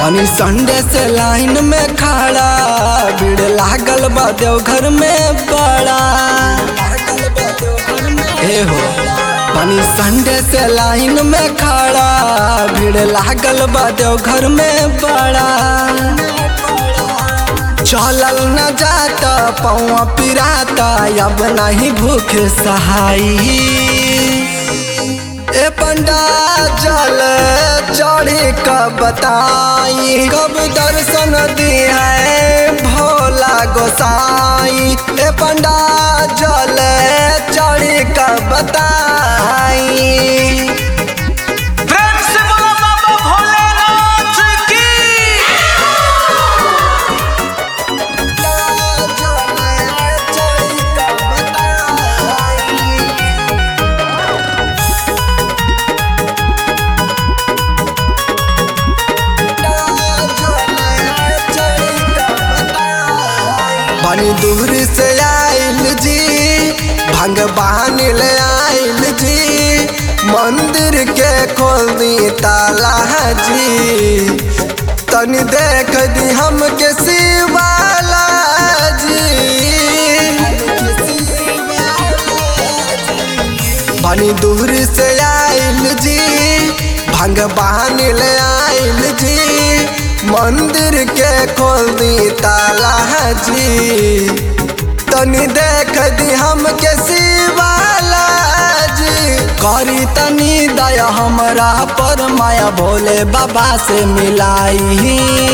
पानी संडे से लाइन में खड़ा भीड़ लागल बा देवघर में बड़ा ए हो पानी संडे से लाइन में खड़ा भीड़ लागल बा देवघर में बड़ा चलल न जाता पौआ पिराता अब नहीं भूख सहाई ए पंडा जल चढ़ी कब बताई कब दर्शन दी है भोला गोसाई ए पंडा जल चढ़ी कब बताई प्रेम से बोलो बाबा भोलेनाथ की बनी दूर से आइल जी भंग बहानी ले आइल जी मंदिर के खोल दी ताला जी तनी देख दी हमके शिवाला जी बनी दूर से आइल जी भंग बहानी ले आइल जी मंदिर के खोल दी ताला जी तनी देख दी हमके शिवाला जी करी तनी दया हमरा पर माया भोले बाबा से मिलाई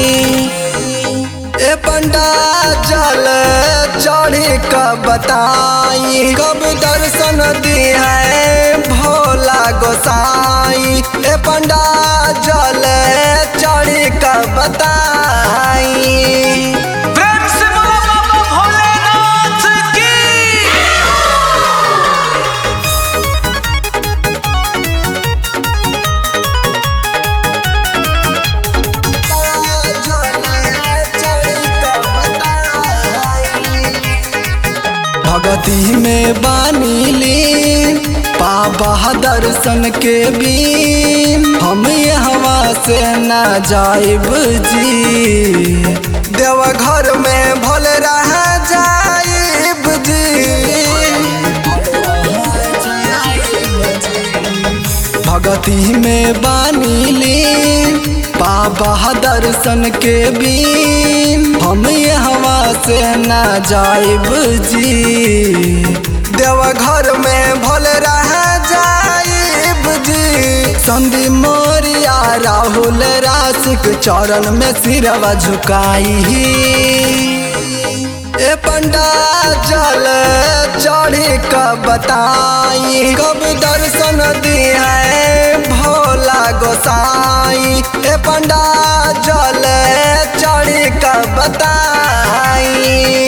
ए पंडा जल चढ़ी कब बताई कब दर्शन दी है भोला गोसाई ए पंडा जल चढ़ी कब बताई प्रेम से बोलो बाबा भोलेनाथ की भगती में बानीली बाबा दर्शन के बीन हम हवा से ना जाइब जी देवघर में भले रह जाइब जी भगती में बानीली बाबा दर्शन के बीन हम हवा से ना जाइब जी देवघर में भले रह जाइब जी संदी मोरिया राहुल राशिक चरण में सिरवा झुकाई ए पंडा जल चढ़ी कब बताई कब दर्शन दी है भोला गोसाई ए पंडा जल चढ़ी कब बताई